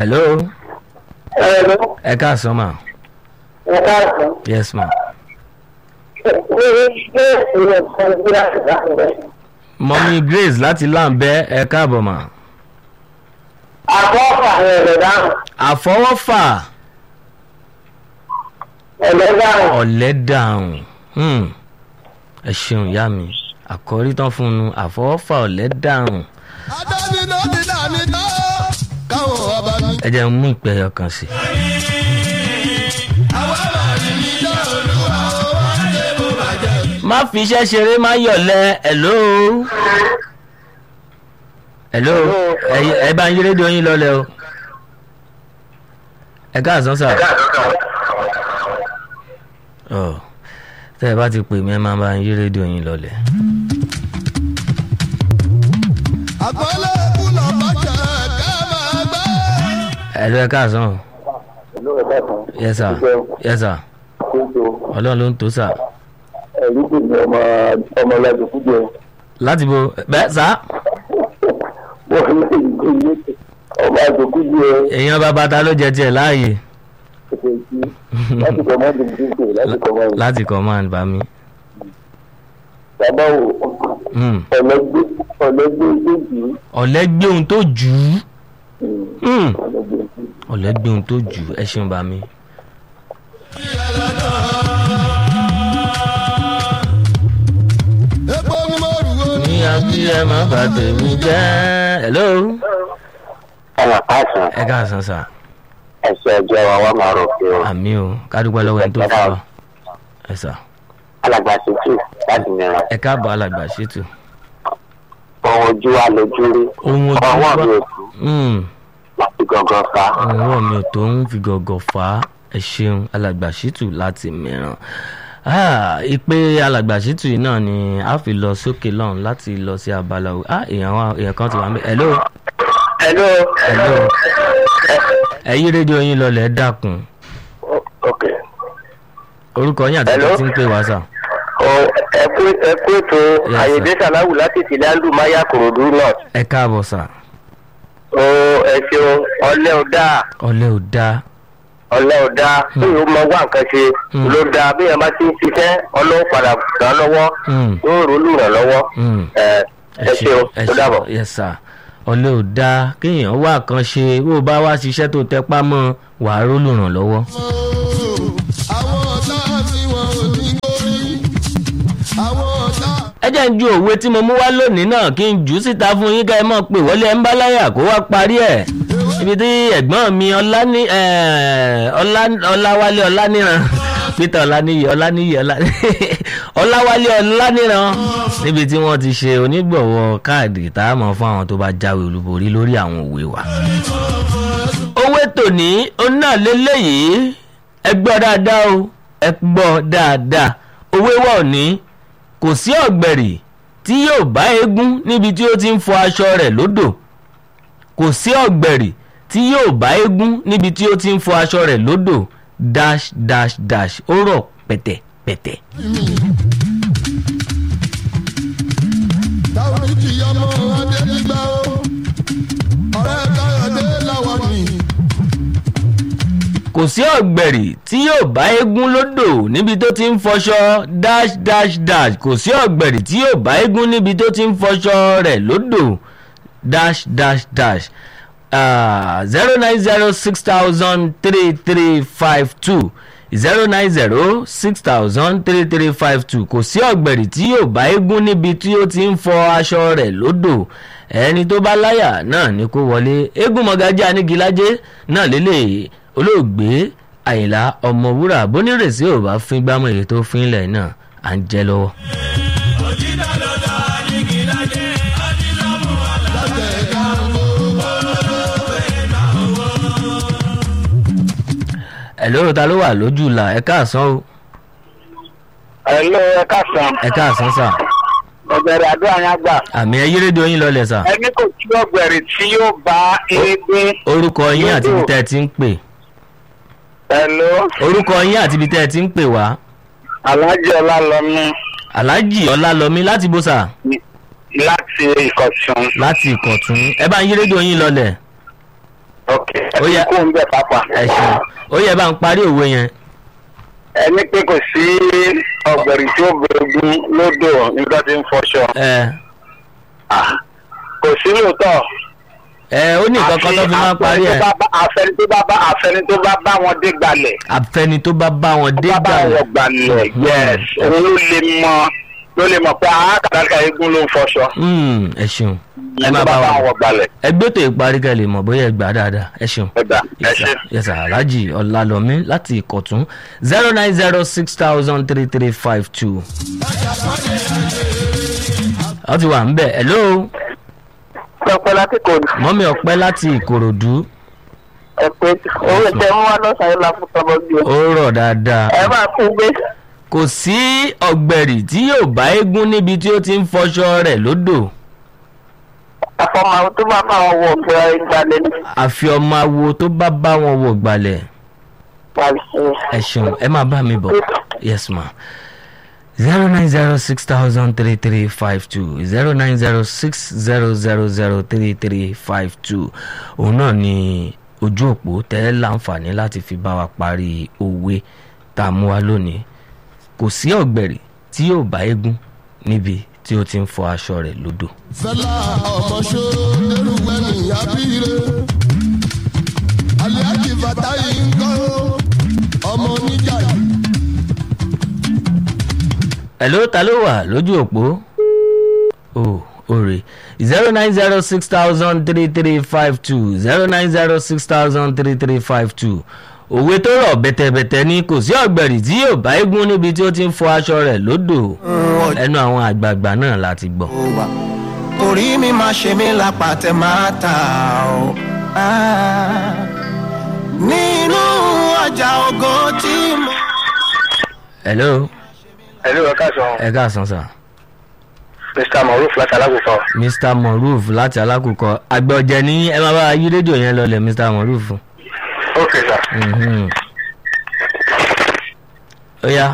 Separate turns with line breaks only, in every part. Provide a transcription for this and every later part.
hello
Hello.
ẹ káàsán ma
Ẹ káàsán.
yes ma
Ní ilé ìwé kan bí láti dáhùn rẹ̀.
mọ́mí grace láti láǹbẹ́ ẹ káàbọ̀ mà
Àkọ́kọ́ àwọn ẹ̀rọ dáhùn.
àfọwọ́fà
Ẹ̀rọ dáhùn.
ọ̀lẹ́ dàrún Hmm. ẹ ṣeun ìyá mi àkọ́rí tán fún un àfọwọ́fà ọ̀lẹ́ dàrún
adániná ti dání tó káwọn ọba ní.
ẹ jẹ́ n mú ìpè ẹyọ kan sí.
àwọn àbàdì ní ìjà olúwa ó wá dé bó bàjẹ́.
má fi iṣẹ́ ṣeré má yọ̀lẹ́ hello hello ẹ- ẹ bá ń yí rédíò yín lọ́lẹ̀ o ẹ káàsán sà ọ tẹ́ ẹ bá ti pè mí ẹ máa bá ń yí rédíò yín lọ́lẹ̀
àpọ́nlé kùnà bàjẹ́ ká máa gbé.
hello ẹ káàsán o
Ìlú ẹ̀dá kan.
yes sir yes sir
Kóso
ọlọ́run ló ń tó sà
ẹ̀rí kò ní ọmọ ọmọ ọlọ́dún fújẹ.
láti bo bẹ́ẹ̀ sà
Wọ́n lé ìgbé ilé ọmọ àjòkú jẹ
èèyàn bàbá ta ló jẹ tiẹ̀ láàyè
ẹ̀sẹ̀ sí láti kọ́ mọ́tò dídè láti kọ́ mọ́tò.
láti command bá mi.
Bàbá wo
Hmm.
ọ̀lẹ́gbẹ́ ọ̀lẹ́gbẹ́ ìgbéjì.
ọ̀lẹ́ gbé ohun tó jù ú. Hmm.
Ọ̀lẹ́gbẹ́ ìgbéjì.
ọ̀lẹ́ gbé ohun tó jù ú ẹ ṣeun bá mi.
epo ni mo rù ó ní.
ní abí ẹ má bà tèmi jẹ́. hello.
Ọmọ káàsán
ẹ káàsán sà
ẹ̀sẹ̀ ọjọ́ wa wá máa rò pé o.
àmì o kádùpẹ́ lọ́wọ́ ẹni tó fún wa. ẹ sà
Alàgbà tuntun láti mìíràn.
ẹ káàbọ̀ alàgbà ṣètò.
Ohun ojú wa lójú rí.
ohun ojú
Ọwọ́ mi
wa
ò kú
Hmm.
láti gangan fa.
ohun ọwọ́ mi ò tó ń fi gọ̀gọ̀ fà á ẹ ṣeun alàgbà ṣètò láti mìíràn. Ah, ìpè alàgbà ṣètò yìí náà ni a fi lọ sókè lọ́hùn láti lọ sí abala o ah èèyàn wa èèyàn kan ti wà ń bẹ hello
Hello.
hello ẹ yí rédíò yín lọlẹ̀ ẹ dákun
Ok.
orúkọ yín àti
Hello?
ẹni tí ń pè wá sà.
Ọ ẹkú ẹkú ètò
sir.
Àyèdè Sàláwù láti ìtìlẹ̀ Àlùmáyà Kòròdú náà.
ẹ káàbọ̀ sà
Ó ẹ ṣeun ọlẹ́ ò dáa
ọlẹ́ ò dáa
ọlẹ́ ò dáa bí yóò mọ wá nǹkan ṣe
Hmm.
ló dáa bí yẹn bá ti ń ṣiṣẹ́ ọlọ́wọ́ padà ràn án lọ́wọ́
Hmm.
yóò rò lù ràn lọ́wọ́.
Hmm.
Ẹ ẹ ṣeun
ẹ
ó dàbọ̀.
yes sir ọlẹ́ ò dáa kéèyàn wá kan ṣe bó o bá wá ṣiṣẹ́ tó tẹpá mọ́ wàá rólùrànlọ́wọ́.
àwọn ọ̀tá tí wọn ò ní gbórí. àwọn ọ̀tá.
ẹ jẹ́ ń ju òwe tí mo mú wá lónìí náà kí n jù ú síta fún yín ká ẹ mọ̀ pé wọlé ẹ̀ ń bá láyà kó wá parí ẹ̀ ibi tí ẹ̀gbọ́n mi ọláni ẹ̀, Ọlá- ọláwálé ọláníran peter ọláníyì ọláníyì Ọlá- ọláwálé ọláníran níbi tí wọ́n ti ṣe onígbọ̀wọ́ káàdì tá a mọ̀ fún àwọn tó bá jáwé olúborí lórí àwọn òwe wa owó tòní òun náà lélẹ́yìí ẹ gbọ́ dáadáa o ẹ gbọ́ dáadáa owó wà òní kò sí ọ̀gbẹ̀rì tí yóò bá eégún níbi tí ó ti ń fọ aṣọ rẹ̀ lódò kò sí ọ̀gbẹ̀rì tí yóò bá eégún níbi tí ó ti ń fọ aṣọ rẹ̀ lódò dash dash dash ó rọ̀ pẹ̀tẹ̀pẹ̀tẹ̀.
táwọn ìjìyà mọ adé gbígbà ó. ọ̀rẹ́ káyọ̀dé làwọn ní.
kò sí ọ̀gbẹ̀rì tí yóò bá eégún lódò níbi tó ti ń fọṣọ dash dash dash kò sí ọ̀gbẹ̀rì tí yóò bá eégún níbi tó ti ń fọṣọ rẹ̀ lódò dash dash dash zero nine zero six thousand three three five two zero nine zero six thousand three three five two kò sí ọ̀gbẹ̀rì tí yóò bá eégún níbi tí ó ti ń fọ aṣọ rẹ̀ lódò ẹni tó bá láyà náà ni kó wọlé eégún mọ̀gájí anígilájé náà lélẹ̀ olóògbé àyìnlá ọmọwúrà bónírèsí ò bá fín gbámọ̀ èyí tó fínlẹ̀ náà à ń jẹ́ lọ́wọ́. ẹ̀ lóru ta ló wà lójú la ẹ káàsán o
Hello ẹ káàsán
ẹ káàsán sà
ọ̀gbẹ̀rẹ̀ àdúrà yẹn gbà.
àmì ẹ yí rédíò yín lọlẹ̀ sà
Ẹni kò sí ọ̀gbẹ̀rẹ̀ tí yóò bá eégún.
orúkọ yín àti ibi tẹ́ ẹ ti ń pè
Hello
orúkọ yín àti ibi tẹ́ ẹ ti ń pè wá
Alhaji Ọlálọ́mí
aláàjì ọlálọmí láti bó sà
láti Ìkọ̀tún.
láti ìkọ̀tún ẹ bá ń yí rédíò yín lọlẹ̀
Ok ẹ
Ó yá.
kó ń bẹ̀ pápá.
ẹ ṣeun ó yẹ bá ń parí òwe yẹn
ẹni pé kò sí ọ̀gbẹ̀rì tí ó gbẹ̀gùn lódò nígbà tí ń fọṣọ.
ẹ
Ah, kò sí lóòótọ́.
ẹ ó ní nǹkan kan tó fi máa ń parí ẹ
àfẹni tó bá bá àfẹni tó bá bá wọn dé gbalẹ̀.
àfẹni tó bá bá wọn dé
bá bá
gbà
wọn gbalẹ̀ yes òun ló lè mọ ló lè mọ̀ pé àákàtàkà eégún ló ń fọṣọ.
Mm, ẹ ṣeun ẹ
ẹni
má
tó
bá
bá bá
wọn
wọn gbalẹ̀.
ẹgbẹ́ tó ìparí kẹ́ lè mọ̀ bóyá ẹ gbà dáadáa ẹ ṣeun.
ẹgbà ẹ ṣe.
yẹsà alhaji ọlálọmí láti ìkọ̀tún zero nine zero six thousand three three five two. ọ ti wà ń bẹ̀ hello
pẹpẹ láti kò
mọ́mí ọ̀pẹ́ láti ìkòròdú
ẹ pé owó tẹ mú wá lọ́sàn-án la fún tọmọ bí o.
ó rọ̀ dáadáa
ẹ máa kú gbé.
kò sí ọ̀gbẹ̀rì tí yóò bá eégún níbi tí ó ti ń fọṣọ rẹ̀ lódò
àfọmọ tó bá bá wọn wọ ọgbẹ ìgbàlẹ̀ ní
àfi ọmọ awo tó bá bá wọn wọ̀ gbalẹ̀
pàṣẹ.
ẹ ṣeun ẹ máa bá mi bọ̀ yes ma zero nine zero six thousand three three five two zero nine zero six zero zero zero three three five two òun náà ni ojú òpó tẹ́ láǹfààní láti fi bá wa parí òwe tá a mú wa lónìí kò sí ọ̀gbẹ̀rì tí yóò bá eégún níbi tí ó ti ń fọ aṣọ rẹ̀ lódò.
fẹlá ọmọ ṣó nínú gbẹmí abíire aliaji fatayi ńkọ ọmọ oníjà yìí.
Hello ta ló wà lójú òpó o òrè zero nine zero six thousand three three five two zero nine zero six thousand three three five two òwe tó rọ̀ bẹ̀tẹ̀bẹ̀tẹ̀ ni kò sí ọ̀gbẹ̀rì tí yóò bá eégún níbi tí ó ti ń fọ aṣọ rẹ̀ lódò ẹnu àwọn àgbààgbà náà láti gbọ́.
wà orí mi máa ṣe mí lápàtẹ máa ta ọ. Ah, nínú ọjà ògo tí mo.
hello
ẹ̀lú ẹ̀ka sọ
ẹ káàsán sà
mr moruf láti alágùnkọ.
mr moruf láti alákùkọ àgbọ̀jẹ̀ ní ẹ máa bá wa yí rédíò yẹn lọlẹ̀ mr moruf.
ok sir.
Mhm. ó yá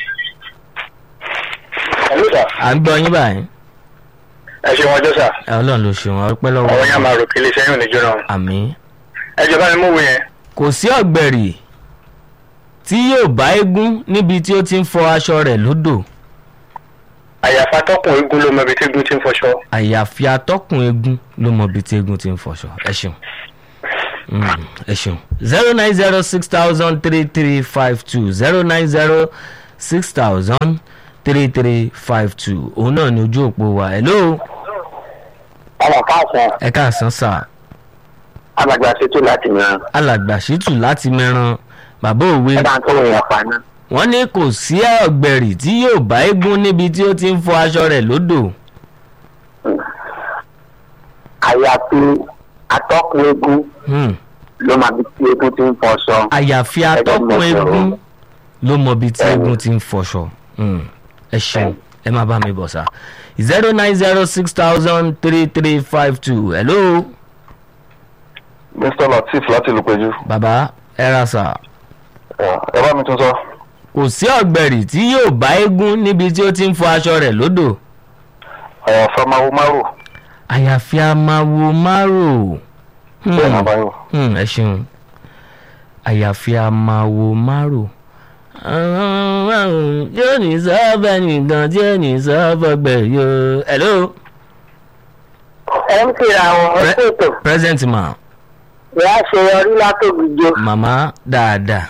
ẹ̀lú sà
à ń gbọ́ yín báyìí.
ẹ ṣe wọn jọ sà
ẹ ọlọ́run ló ṣeun ọpẹ́ lọ́wọ́
ọwọ́ yẹn máa rò kí iléeṣẹ́ yóò ní jóná.
àmì.
ẹ jọba mi mú wo yẹn.
kò sí ọ̀gbẹ̀rì tí yóò bá eégún níbi tí ó ti ń fọ aṣọ rẹ̀ lódò
àyàfà tọkùn eégún ló mọ ibi tí eégún ti ń fọṣọ.
àyàfi atọ́kùn eégún ló mọ ibi tí eégún ti ń fọṣọ ẹ ṣeun Mm, ẹ ṣeun zero nine zero six thousand three three five two zero nine zero six thousand three three five two òun náà ni ojú òpó wa hello
ọmọ káàsán
ẹ káàsán sà
alàgbà ṣètò láti mìíràn
alàgbà ṣìtù láti mẹ́ran bàbá òwe
ẹ bá ń tó yẹn pa náà.
wọ́n ní kò sí ọ̀gbẹ̀rì tí yóò bá eégún níbi tí ó ti ń fọ aṣọ rẹ̀ lódò
àyàfi atọ́kùn eégún
Hmm.
ló máa bí tí eégún ti ń fọṣọ.
àyàfi
Ẹgbẹ́
atọ́kùn
mọ̀
eégún
sọ̀rọ̀.
ló mọ ibi tí
Ẹ̀wọ̀n.
eégún ti ń fọṣọ Hmm. ẹ ṣeun ẹ má bá mi bọ̀ sá zero nine zero six thousand three three five two hello
mr latif láti lùpẹ̀jù
bàbá ẹ ra sà
ẹ bá mi tún sọ
kò sí ọ̀gbẹ̀rì tí yóò bá eégún níbi tí ó ti ń fọ aṣọ rẹ̀ lódò
àyàfà máa wo márùn
àyàfi amáwo márò Hmm.
bẹ́ẹ̀ náà báyọ̀
Hmm, ẹ ṣeun àyàfi amáwo márò yóò ní sábà nìkan tí ò ní sábà gbẹ̀yọ. hello
ẹ ń kira àwọn
Pre-
ọ̀ṣètò
present ma
ìyá àṣeyọrí látògbìjọ.
màmá dáadáa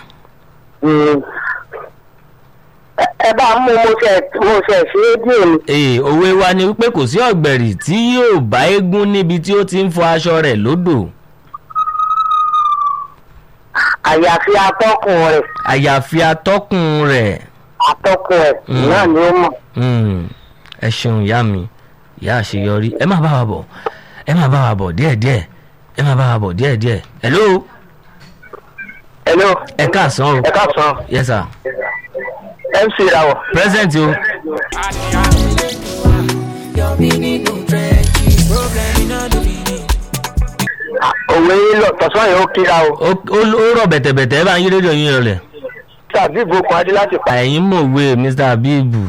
ẹ bá mú mo ṣe mo ṣe sí rédíò mi.
ee òwe wa ni wípé kò sí ọ̀gbẹ̀rì tí yóò bá eégún níbi tí ó ti ń fọ aṣọ rẹ̀ lódò
àyàfi atọ́kùn rẹ̀
àyàfi atọ́kùn rẹ̀
atọ́kùn rẹ̀
Mm.
náà ni ó mọ̀.
Hmm, ẹ ṣeun ìyá mi ìyá àṣeyọrí ẹ má bá wa bọ̀ ẹ má bá wa bọ̀ díẹ̀díẹ̀ ẹ má bá wa bọ̀ díẹ̀díẹ̀ hello
hello
ẹ káàsán o
ẹ káàsán
yes sir
mc rawọ.
present o
òwe yín lọ tọ̀sán yìí ó kíra o.
ó ó- ó rọ̀ bẹ̀tẹ̀bẹ̀tẹ̀ ẹ bá ń yí rédíò yín rọlẹ̀
tàbí ìbùkún adé láti pa.
ẹ̀yin mọ̀wé mr abibu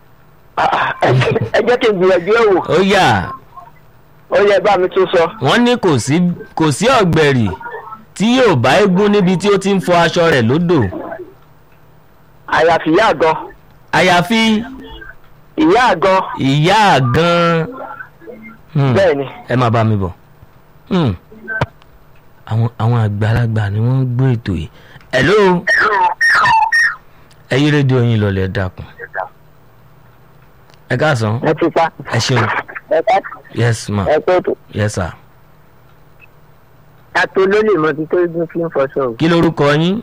ẹ jẹ́ kí n gbìyànjú ẹ̀ wò
ó yà
ó yẹ bá mi tún sọ.
wọ́n ní kò sí kò sí ọ̀gbẹ̀rì tí yóò bá eégún níbi tí ó ti ń fọ aṣọ rẹ̀ lódò
àyàfi ìyá àgọ́
àyàfi
ìyá àgọ́
ìyá àgan Hmm,
bẹ́ẹ̀ ni
ẹ máa bá mi bọ̀ Hmm. àwọn àwọn àgbàlagbà ni wọ́n ń gbọ́ ètò yìí hello ẹ yí rédíò yín lọlẹ̀ dákun ẹ káàsán
ẹ ti pa
ẹ ṣeun
ẹ ká
yes ma
ẹ pé tó
yes sir
àtò ló lè mọ ibi tó gún fi ń fọṣọ o
kí lorúkọ yín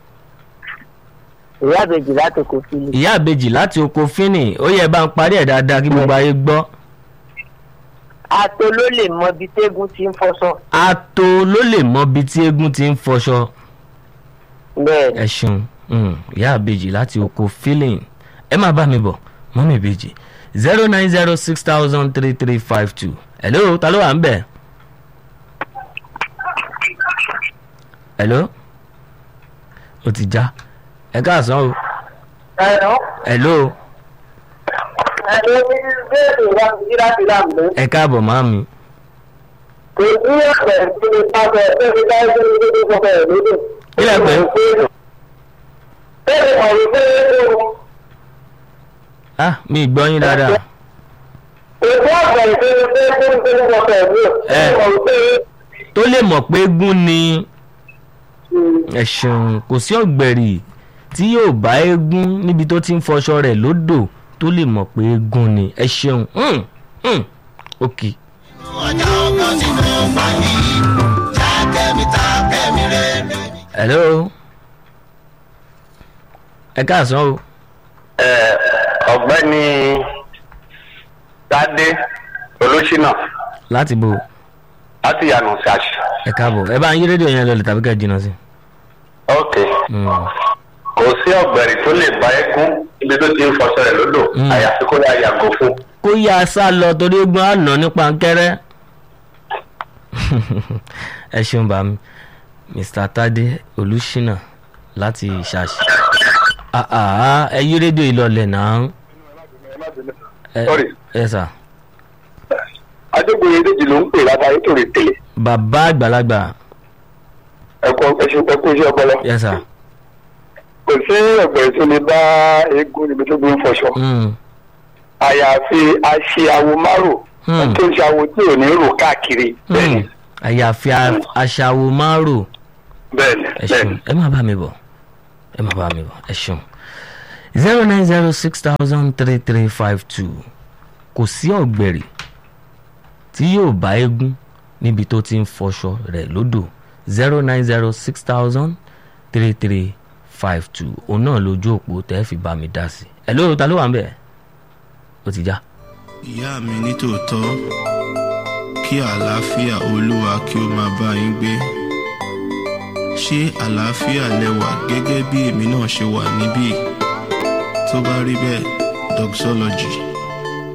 ìyá àbèjì láti kò fi lè.
ìyá àbejì láti oko fínì ó yẹ bá ń parí ẹ̀ dáadáa kí gbogbo ayé gbọ́
àtò ló lè mọ ibi tégún ti ń fọṣọ.
ato ló lè mọ ibi tí eégún ti ń fọṣọ
bẹ́ẹ̀
ẹ ṣeun Mm, ìyá àbejì láti oko feeling ẹ máa bá mi bọ̀ mọ́mí ìbejì zero nine zero six thousand three three five two hello ta ló wà ń bẹ̀ hello ó ti já ẹ káàsán o
ẹ̀rọ
hello
ẹ̀rọ ní bẹ́ẹ̀ni ìwà ìdíra ti rà mí.
ẹ káàbọ̀ màmí
kò sí ọ̀pẹ̀ tí mo bá bẹ̀ ẹ́ bí bá ṣe ń gbé fọ́fẹ́ ẹ̀ lódò.
Kí lẹ pè é?
bẹ́ẹ̀ ọ̀rọ̀ pé ó
ah mi ì gbọ́ yín dáadáa
ètò ọ̀pẹ̀ tí mo fẹ́ fún gbé fọ́fẹ́ ẹ̀ lódò.
Ẹ.
ọ̀rọ̀ pé
tó lè mọ̀ pé eégún ni ẹ ṣeun kò sí ọ̀gbẹ̀rì tí yóò bá eégún níbi tó ti ń fọṣọ rẹ̀ lódò tó lè mọ̀ pé eégún ni ẹ ṣeun Hmm, hmm, ok
ọjà ọkọ tí mo gbà yìí já kẹ́mi ta kẹ́mi rẹ̀ mi.
hello ẹ káàsán o
ọ̀gbẹ́ni Tádé Olúṣínà
láti bo
láti yànnà ṣáṣì.
ẹ káàbọ̀ ẹ bá ń yí rédíò yẹn lọlẹ̀ tàbí ká jìnnà sí.
ok
Hmm,
kò sí ọ̀gbẹ̀rì tó lè bá ẹkún níbi tó ti ń fọṣọ rẹ̀ lódò
Mm.
àyàfi kó yá yàgò fún.
kó yá a sá lọ torí eégún á nà nípa kẹrẹ ẹ ṣeun bá mi mr tade olùṣínà láti ṣàṣì Ah, ah, ẹ yí rédíò ìlọlẹ̀ náà ẹ
Sorry.
ẹ sà
adégbòye méjì ló ń pè lábáyé tó rè tèlè
bàbá àgbàlagbà
ẹkọ ẹkọ iṣẹ́ ọpọlọ.
ẹ sà
kò sí ọ̀gbẹ̀rì tó lè bá eégún níbi tó gbé ń fọṣọ.
Hmm,
àyàfi aṣeawo márò
Hmm.
tó ń ṣàwo tí ò ní rò káàkiri. bẹ́ẹ̀ni
hmm. àyàfi a- aṣàwò márùn
bẹ́ẹ̀ni
ẹ
bẹ́ẹ̀ni.
ṣeun ẹ má bá mi bọ̀ ẹ má bá mi bọ̀ ẹ ṣeun zero nine zero six thousand three three five two kò sí ọ̀gbẹ̀rì tí yóò bá eégún níbi tó ti ń fọṣọ rẹ̀ lódò zero nine zero six thousand three three five two òun náà lójú òpó tẹ́ fi bá mi dá sí ẹ lóru ta ló wà ń bẹ̀ ó ti já.
ìyá mi nítòótọ́ kí àlàáfíà olúwa kí ó máa bá yín gbé ṣé àlàáfíà lẹ́wà gẹ́gẹ́ bí èmi náà ṣe wà níbí tó bá rí bẹ́ẹ̀ doxology